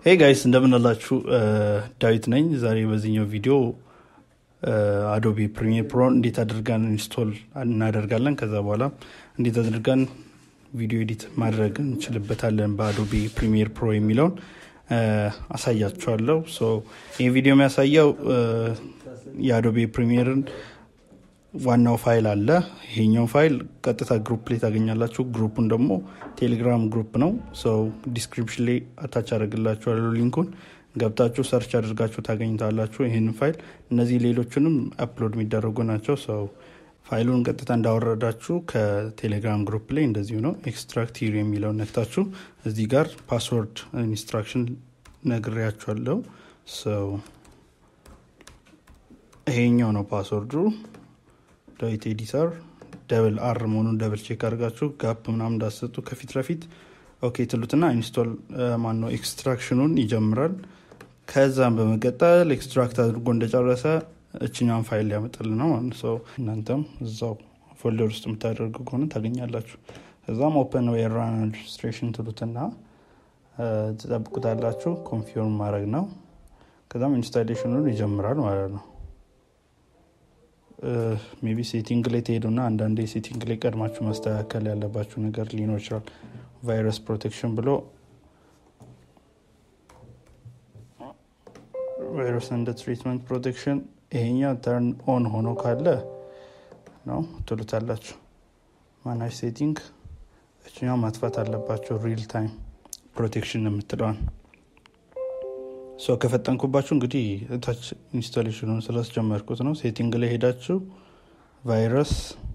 ሄይ ጋይስ እንደምንላችሁ ዳዊት ነኝ። ዛሬ በዚህኛው ቪዲዮ አዶቢ ፕሪሚየር ፕሮ እንዴት አድርገን ኢንስቶል እናደርጋለን፣ ከዛ በኋላ እንዴት አድርገን ቪዲዮ ኤዲት ማድረግ እንችልበታለን በአዶቢ ፕሪሚየር ፕሮ የሚለውን አሳያችኋለሁ። ይህ ቪዲዮ የሚያሳየው የአዶቢ ፕሪሚየርን ዋናው ፋይል አለ። ይሄኛው ፋይል ቀጥታ ግሩፕ ላይ ታገኛላችሁ። ግሩፑን ደግሞ ቴሌግራም ግሩፕ ነው። ሰው ዲስክሪፕሽን ላይ አታች አደርግላችኋለሁ ሊንኩን ገብታችሁ ሰርች አድርጋችሁ ታገኝታላችሁ ይህንን ፋይል። እነዚህ ሌሎቹንም አፕሎድ የሚደረጉ ናቸው። ሰው ፋይሉን ቀጥታ እንዳወረዳችሁ ከቴሌግራም ግሩፕ ላይ እንደዚሁ ነው። ኤክስትራክት ሂር የሚለውን ነክታችሁ እዚህ ጋር ፓስወርድ ኢንስትራክሽን ነግሬያችኋለሁ። ሰው ይሄኛው ነው ፓስወርዱ ዳዊት ኤዲተር ደብል አር መሆኑን ደብል ቼክ አድርጋችሁ ጋፕ ምናምን እንዳሰጡ ከፊት ለፊት ኦኬ ትሉትና ኢንስቶል ማነው ኤክስትራክሽኑን ይጀምራል። ከዛም በመቀጠል ኤክስትራክት አድርጎ እንደጨረሰ እችኛን ፋይል ሊያመጣል ነው ማለት ሰው እናንተም እዛው ፎልደር ውስጥ የምታደርጉ ከሆነ ታገኛላችሁ። ከዛም ኦፐን ዌይ ራን አድሚኒስትሬሽን ትሉትና ትጠብቁታላችሁ። ኮንፊርም ማድረግ ነው። ከዛም ኢንስታሌሽኑን ይጀምራል ማለት ነው። ሜቢ ሴቲንግ ላይ ትሄዱና አንዳንዴ ሴቲንግ ላይ ቀድማችሁ ማስተካከል ያለባችሁ ነገር ሊኖር ይችላል። ቫይረስ ፕሮቴክሽን ብሎ ቫይረስ እንደ ትሪትመንት ፕሮቴክሽን ይሄኛው ተርን ኦን ሆኖ ካለ ነው ትሉታላችሁ። ማናጅ ሴቲንግ እችኛው ማጥፋት አለባቸው። ሪል ታይም ፕሮቴክሽን የምትለዋን ሰው ከፈጠንኩባችሁ እንግዲህ እታች ኢንስታሌሽኑን ስላስጀመርኩት ነው። ሴቲንግ ላይ ሄዳችሁ ቫይረስ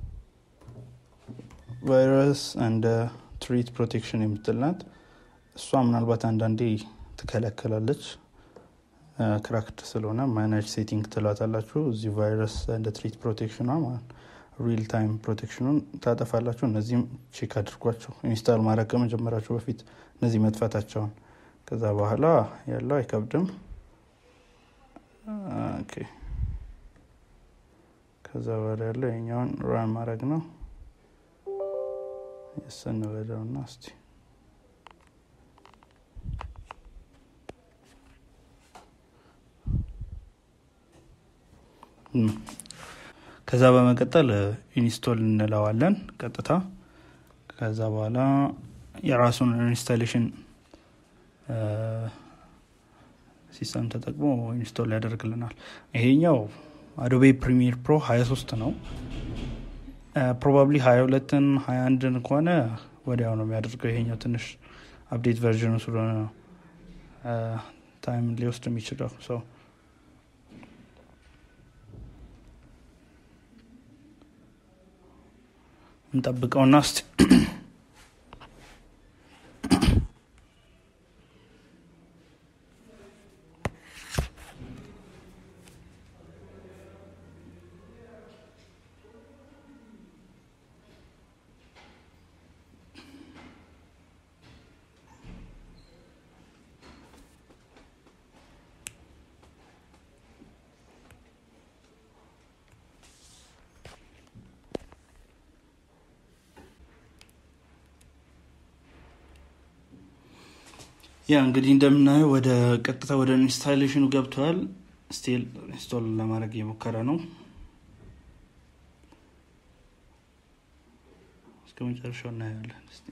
ቫይረስ እንደ ትሪት ፕሮቴክሽን የምትልናት እሷ ምናልባት አንዳንዴ ትከለከላለች ክራክድ ስለሆነ ማናጅ ሴቲንግ ትላታላችሁ። እዚህ ቫይረስ እንደ ትሪት ፕሮቴክሽኗ ማለት ሪል ታይም ፕሮቴክሽኑን ታጠፋላችሁ። እነዚህም ቼክ አድርጓቸው ኢንስታል ማድረግ ከመጀመራችሁ በፊት እነዚህ መጥፋታቸውን ከዛ በኋላ ያለው አይከብድም። ከዛ በኋላ ያለው የኛውን ራን ማድረግ ነው። የሰን በደውና እስቲ ከዛ በመቀጠል ኢንስቶል እንለዋለን ቀጥታ። ከዛ በኋላ የራሱን ኢንስታሌሽን ሲስተም ተጠቅሞ ኢንስቶል ያደርግልናል። ይሄኛው አዶቤ ፕሪሚየር ፕሮ 23 ነው። ፕሮባብሊ 22ን 21ን ከሆነ ወዲያው ነው የሚያደርገው። ይሄኛው ትንሽ አፕዴት ቨርዥኑ ስለሆነ ነው ታይም ሊወስድ የሚችለው ሰው እንጠብቀውና እስቲ ያ እንግዲህ እንደምናየው ወደ ቀጥታ ወደ ኢንስታሌሽኑ ገብተዋል። ስቲል ኢንስቶል ለማድረግ እየሞከረ ነው። እስከ መጨረሻው እናያለን። እስቲ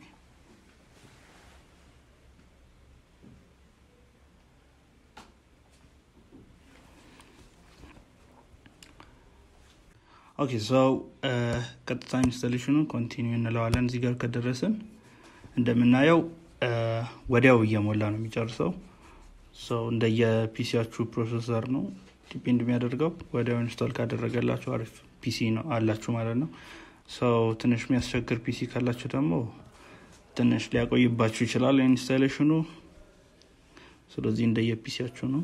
ኦኬ ሰው ቀጥታ ኢንስታሌሽኑ ኮንቲኒው እንለዋለን። እዚህ ጋር ከደረስን እንደምናየው ወዲያው እየሞላ ነው የሚጨርሰው። ሰው እንደየፒሲያችሁ ፕሮሰሰር ነው ዲፔንድ የሚያደርገው። ወዲያው ኢንስቶል ካደረገላችሁ አሪፍ ፒሲ ነው አላችሁ ማለት ነው። ሰው ትንሽ የሚያስቸግር ፒሲ ካላችሁ ደግሞ ትንሽ ሊያቆይባችሁ ይችላል ኢንስታሌሽኑ። ስለዚህ እንደየፒሲያችሁ ነው።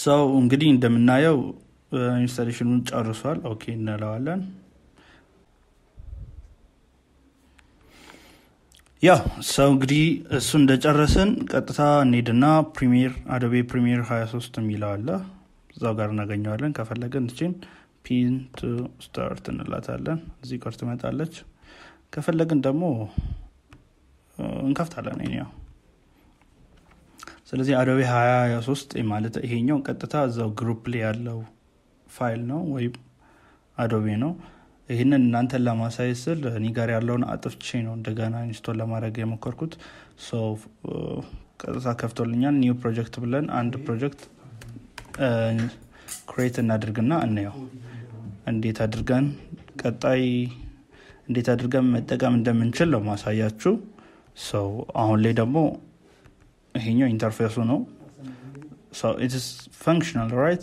ሰው እንግዲህ እንደምናየው ኢንስታሌሽኑን ጨርሷል። ኦኬ እንለዋለን። ያው ሰው እንግዲህ እሱ እንደጨረስን ቀጥታ እንሄድና ፕሪሚየር አዶቤ ፕሪሚየር 23 የሚለው አለ እዛው ጋር እናገኘዋለን። ከፈለግን እችን ፒን ቱ ስታርት እንላታለን። እዚህ ጋር ትመጣለች። ከፈለግን ደግሞ እንከፍታለን። ያው ስለዚህ አዶቤ 23 ማለት ይሄኛው ቀጥታ እዛው ግሩፕ ላይ ያለው ፋይል ነው ወይም አዶቤ ነው። ይህንን እናንተን ለማሳየት ስል እኔ ጋር ያለውን አጥፍቼ ነው እንደገና ኢንስቶል ለማድረግ የሞከርኩት። ቀጥታ ከፍቶልኛል። ኒው ፕሮጀክት ብለን አንድ ፕሮጀክት ክሬት እናድርግና እንየው እንዴት አድርገን ቀጣይ እንዴት አድርገን መጠቀም እንደምንችል ነው ማሳያችሁ። ሰው አሁን ላይ ደግሞ ይሄኛው ኢንተርፌሱ ነው። ኢትስ ፈንክሽናል ራይት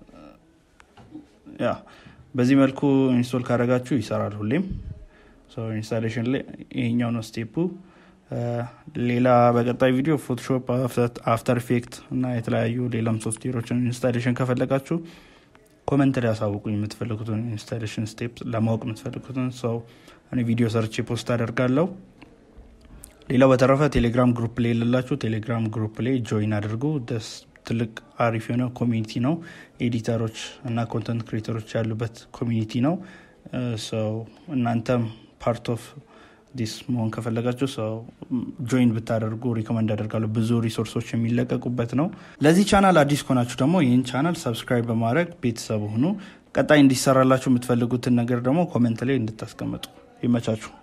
ያ በዚህ መልኩ ኢንስቶል ካደረጋችሁ ይሰራል ሁሌም። ኢንስታሌሽን ላይ ይሄኛው ነው ስቴፑ። ሌላ በቀጣይ ቪዲዮ ፎቶሾፕ፣ አፍተር ኢፌክት እና የተለያዩ ሌላም ሶፍትዌሮችን ኢንስታሌሽን ከፈለጋችሁ ኮመንት ላይ ያሳውቁኝ። የምትፈልጉትን ኢንስታሌሽን ስቴፕ ለማወቅ የምትፈልጉትን ሰው እኔ ቪዲዮ ሰርቼ ፖስት አደርጋለሁ። ሌላው በተረፈ ቴሌግራም ግሩፕ ላይ የሌላችሁ ቴሌግራም ግሩፕ ላይ ጆይን አድርጉ። ደስ ትልቅ አሪፍ የሆነ ኮሚኒቲ ነው። ኤዲተሮች እና ኮንተንት ክሬተሮች ያሉበት ኮሚኒቲ ነው። ሰው እናንተም ፓርት ኦፍ ዲስ መሆን ከፈለጋችሁ ሰው ጆይን ብታደርጉ ሪኮመንድ አደርጋለሁ። ብዙ ሪሶርሶች የሚለቀቁበት ነው። ለዚህ ቻናል አዲስ ከሆናችሁ ደግሞ ይህን ቻናል ሰብስክራይብ በማድረግ ቤተሰብ ሁኑ። ቀጣይ እንዲሰራላችሁ የምትፈልጉትን ነገር ደግሞ ኮመንት ላይ እንድታስቀምጡ ይመቻችሁ።